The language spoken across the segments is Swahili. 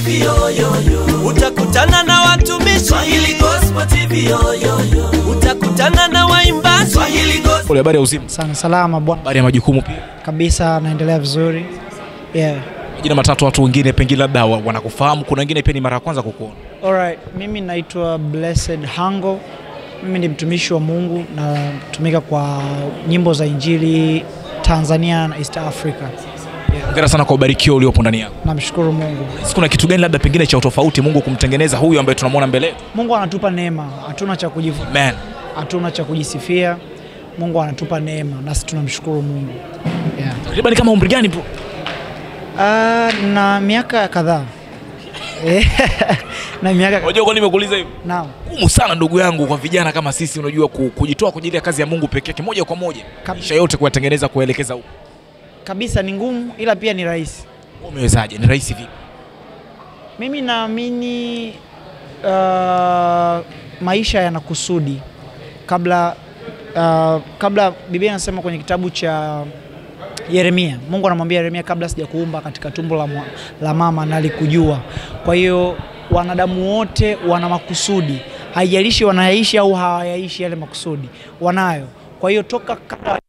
TV yo yo yo. utakutana na watumishi Swahili Gospel TV yo yo yo. utakutana na waimbaji Swahili Gospel. Habari ya uzima, sana salama bwana habari ya majukumu pia. kabisa naendelea vizuri yeah. Majina matatu, watu wengine pengine labda wa- wanakufahamu, kuna wengine pia ni mara ya kwanza kukuona. Alright, mimi naitwa Blessed Hango mimi ni mtumishi wa mungu natumika kwa nyimbo za injili tanzania na east africa Hongera sana kwa ubarikio uliopo ndani yako. namshukuru mungu Sisi kuna kitu gani labda pengine cha utofauti Mungu kumtengeneza huyu ambaye tunamwona mbele yetu? mungu anatupa neema hatuna cha kujivu Man, hatuna cha kujisifia mungu anatupa neema nasi tunamshukuru mungu yeah. takriban kama umri gani bro? uh, na miaka kadhaa Eh, na miaka Unajua kwa nini nimekuuliza hivi? naam Ngumu sana ndugu yangu kwa vijana kama sisi, unajua ku- kujitoa kwa ajili ya kazi ya Mungu peke yake moja kwa moja, Kab- maisha yote kuyatengeneza, kuelekeza huko. kabisa ni ngumu ila pia ni rahisi Wewe Umewezaje? Ni rahisi vipi? Mimi naamini uh, maisha yana kusudi kabla uh, kabla Biblia inasema kwenye kitabu cha Yeremia, Mungu anamwambia Yeremia, kabla sijakuumba katika tumbo la, mwa- la mama nalikujua. Kwa hiyo wanadamu wote wana makusudi, haijalishi wanayaishi au hawayaishi yale makusudi, wanayo. Kwa hiyo toka kabla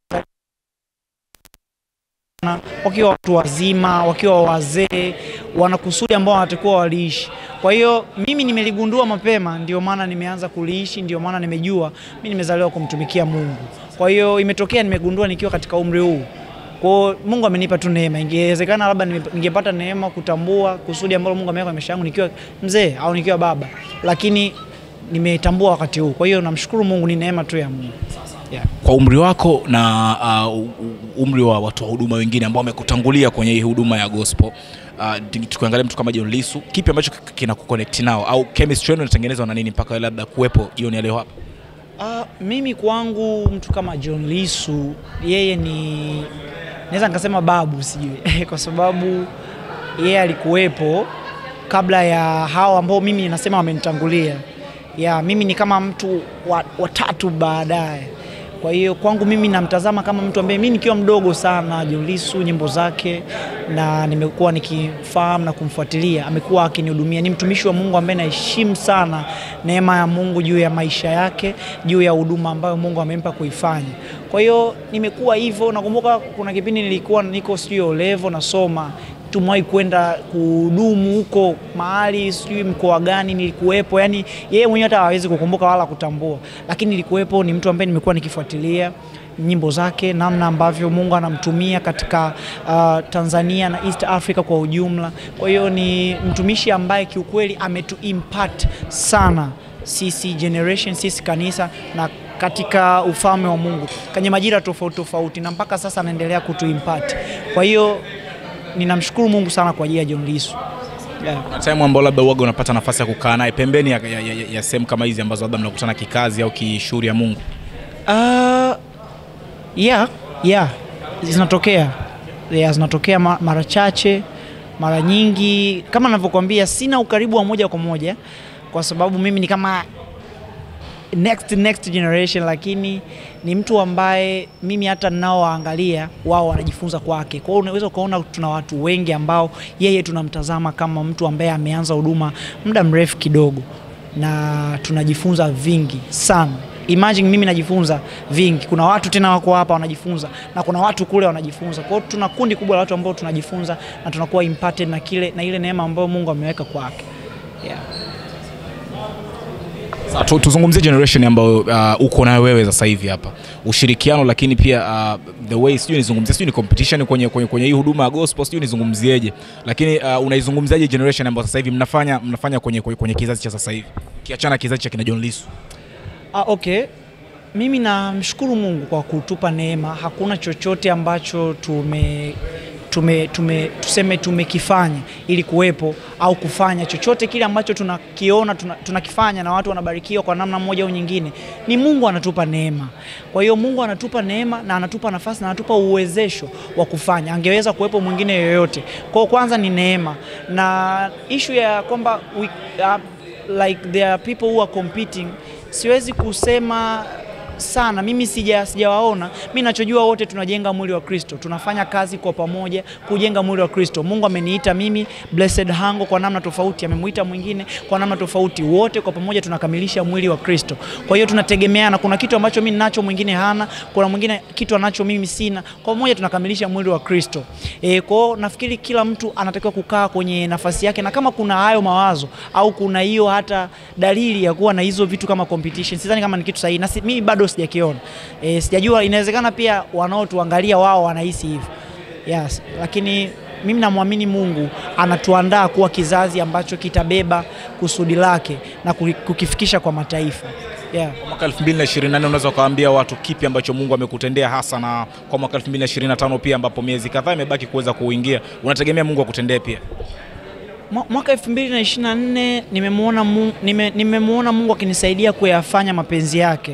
na wakiwa watu wazima, wakiwa wazee, wana kusudi ambao wanatakiwa waliishi. Kwa hiyo mimi nimeligundua mapema, ndio maana nimeanza kuliishi, ndio maana nimejua mimi nimezaliwa kumtumikia Mungu. Kwa hiyo imetokea nimegundua nikiwa katika umri huu. Kwa hiyo Mungu amenipa tu neema. Ingewezekana labda nime- ningepata neema kutambua kusudi ambalo Mungu ameweka kwenye maisha yangu nikiwa mzee au nikiwa baba, lakini nimetambua wakati huu. Kwa hiyo namshukuru Mungu, ni neema tu ya Mungu. Yeah. Kwa umri wako na uh, u- u- umri wa watu wa huduma wengine ambao wamekutangulia kwenye hii huduma ya gospel uh, tukiangalia mtu kama John Lisu, kipi ambacho k- kina kuconnect nao au chemistry yenu inatengenezwa na nini mpaka wewe labda kuwepo jioni ya leo hapa? Uh, mimi kwangu mtu kama John Lisu yeye ni naweza nikasema babu sijui kwa sababu yeye alikuwepo kabla ya hao ambao mimi nasema wamenitangulia. Ya mimi ni kama mtu wa, watatu baadaye. Kwa hiyo kwangu mimi namtazama kama mtu ambaye mimi nikiwa mdogo sana John Lisu nyimbo zake na nimekuwa nikifahamu na kumfuatilia, amekuwa akinihudumia. Ni mtumishi wa Mungu ambaye naheshimu sana neema ya Mungu juu ya maisha yake, juu ya huduma ambayo Mungu amempa kuifanya. Kwa hiyo nimekuwa hivyo. Nakumbuka kuna kipindi nilikuwa niko sijui olevo nasoma tumewahi kwenda kuhudumu huko mahali sijui mkoa gani nilikuwepo, yani yeye mwenyewe hata hawezi kukumbuka wala kutambua, lakini nilikuwepo. Ni mtu ambaye nimekuwa nikifuatilia nyimbo zake, namna ambavyo Mungu anamtumia katika uh, Tanzania na East Africa kwa ujumla. Kwa hiyo ni mtumishi ambaye kiukweli ametu impact sana sisi generation, sisi kanisa na katika ufalme wa Mungu kwenye majira tofauti tofauti, na mpaka sasa anaendelea kutu impact. Kwa hiyo ninamshukuru Mungu sana kwa ajili ya John Lisu. Yeah. Kuna time ambao labda uoga unapata nafasi ya kukaa naye pembeni ya, ya, ya, ya sehemu kama hizi ambazo labda mnakutana kikazi au kishughuli ya Mungu. Uh, yeah, yeah. Zinatokea yeah, zinatokea ma- mara chache, mara nyingi. Kama navyokuambia, sina ukaribu wa moja kwa moja kwa sababu mimi ni kama next next generation, lakini ni mtu ambaye mimi hata ninaowaangalia wao wanajifunza kwake. Kwa hiyo unaweza ukaona tuna watu wengi ambao yeye tunamtazama kama mtu ambaye ameanza huduma muda mrefu kidogo, na tunajifunza vingi sana. Imagine mimi najifunza vingi, kuna watu tena wako hapa wanajifunza na kuna watu kule wanajifunza. Kwa hiyo tuna kundi kubwa la watu ambao tunajifunza na tunakuwa impacted na kile na ile neema ambayo Mungu ameweka kwake. Yeah. Sasa tu, tuzungumzie generation ambayo uh, uko nayo wewe sasa hivi hapa, ushirikiano, lakini pia uh, the way sijui nizungumzie, sijui ni competition kwenye, kwenye, kwenye hii huduma ya gospel, sijui nizungumzieje, lakini uh, unaizungumziaje generation ambayo sasa hivi mnafanya mnafanya kwenye, kwenye, kwenye kizazi cha sasa hivi, kiachana kizazi cha kina John Lisu? Ah, okay. Mimi namshukuru Mungu kwa kutupa neema. Hakuna chochote ambacho tume tume, tume tuseme tumekifanya ili kuwepo au kufanya chochote kile ambacho tunakiona tuna- tunakifanya na watu wanabarikiwa kwa namna moja au nyingine, ni Mungu anatupa neema. Kwa hiyo Mungu anatupa neema na anatupa nafasi na anatupa uwezesho wa kufanya. Angeweza kuwepo mwingine yoyote. Kwa hiyo kwanza ni neema, na ishu ya kwamba we, uh, like there are people who are competing, siwezi kusema sana mimi sija sijawaona mi nachojua wote tunajenga mwili wa kristo tunafanya kazi kwa pamoja kujenga mwili wa kristo mungu ameniita mimi blessed hango kwa namna tofauti amemuita mwingine kwa namna tofauti wote kwa pamoja tunakamilisha mwili wa kristo kwa hiyo tunategemeana kuna kitu ambacho mi nacho mwingine hana kuna mwingine kitu anacho mimi sina kwa pamoja tunakamilisha mwili wa kristo e, kwao nafikiri kila mtu anatakiwa kukaa kwenye nafasi yake na kama kuna hayo mawazo au kuna hiyo hata dalili ya kuwa na hizo vitu kama competition sidhani kama ni kitu sahihi na si, mimi bado sijakiona e, sijajua inawezekana pia wanaotuangalia wao wanahisi hivyo yes. lakini mimi namwamini mungu anatuandaa kuwa kizazi ambacho kitabeba kusudi lake na kuki- kukifikisha kwa mataifa yeah. mwaka 2024 unaweza ukawaambia watu kipi ambacho mungu amekutendea hasa na kwa mwaka 2025 pia ambapo miezi kadhaa imebaki kuweza kuingia unategemea mungu akutendee pia Mwa- mwaka 2024 nimemwona Mungu, nime, nimemwona Mungu akinisaidia kuyafanya mapenzi yake.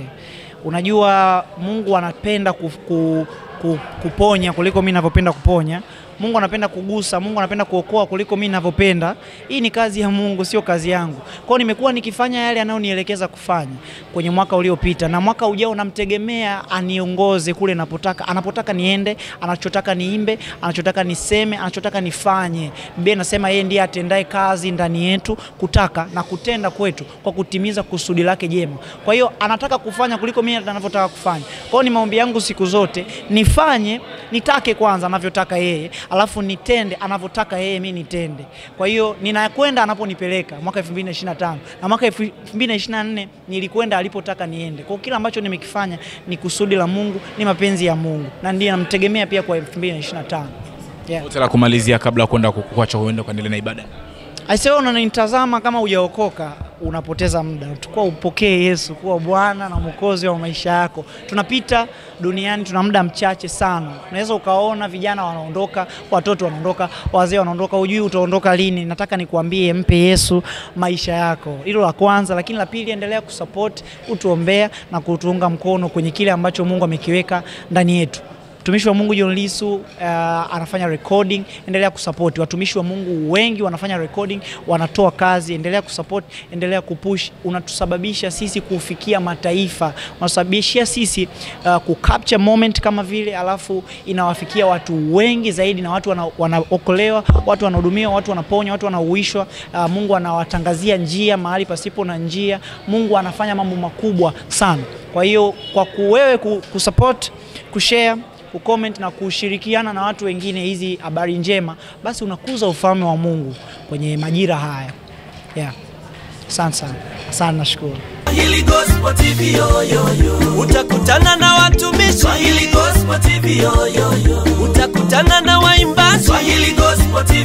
Unajua Mungu anapenda ku, ku, ku, kuponya kuliko mimi ninavyopenda kuponya. Mungu anapenda kugusa, Mungu anapenda kuokoa kuliko mimi ninavyopenda. Hii ni kazi ya Mungu, sio kazi yangu. Kwa hiyo nimekuwa nikifanya yale anayonielekeza kufanya kwenye mwaka uliopita, na mwaka ujao namtegemea aniongoze kule napotaka, anapotaka niende, anachotaka niimbe, anachotaka niseme, anachotaka nifanye. Biblia inasema yeye ndiye atendaye kazi ndani yetu kutaka na kutenda kwetu kwa kutimiza kusudi lake jema. Kwa hiyo anataka kufanya kuliko mimi ninavyotaka kufanya. Kwa hiyo ni maombi yangu siku zote nifanye, nitake kwanza anavyotaka yeye, alafu nitende anavyotaka yeye, mimi nitende. Kwa hiyo ninakwenda anaponipeleka mwaka 2025 na mwaka 2024 nilikwenda alipotaka niende. Kwa hiyo kila ambacho nimekifanya ni kusudi la Mungu, ni mapenzi ya Mungu na ndiye namtegemea pia kwa 2025. Yeah. wote la kumalizia kabla ya kwenda kukuacha uende kuendelea na ibada Aisee, unanitazama kama hujaokoka, unapoteza muda. Tukua upokee Yesu kuwa Bwana na Mwokozi wa maisha yako. Tunapita duniani, tuna muda mchache sana. Unaweza ukaona vijana wanaondoka, watoto wanaondoka, wazee wanaondoka, hujui utaondoka lini. Nataka nikuambie, mpe Yesu maisha yako, hilo la kwanza. Lakini la pili, endelea kusupport, kutuombea na kutuunga mkono kwenye kile ambacho Mungu amekiweka ndani yetu. Mtumishi wa Mungu John Lisu uh, anafanya recording, endelea kusupport. Watumishi wa Mungu wengi wanafanya recording, wanatoa kazi, endelea kusupport, endelea kupush. Unatusababisha sisi kufikia mataifa, unatusababishia sisi uh, kucapture moment kama vile, alafu inawafikia watu wengi zaidi, na watu wana- wanaokolewa, watu wanahudumiwa, watu wanaponywa, watu wanauishwa. Uh, Mungu anawatangazia njia mahali pasipo na njia. Mungu anafanya mambo makubwa sana. Kwa hiyo kwa kuwewe ku- kusupport, kushare kucomment na kushirikiana na watu wengine hizi habari njema, basi unakuza ufalme wa Mungu kwenye majira haya. Yeah. Asante sana. Asante nashukuru. Swahili Gospel TV yo yo yo. utakutana na watumishi Swahili Gospel TV yo yo yo. utakutana na waimbaji Swahili Gospel TV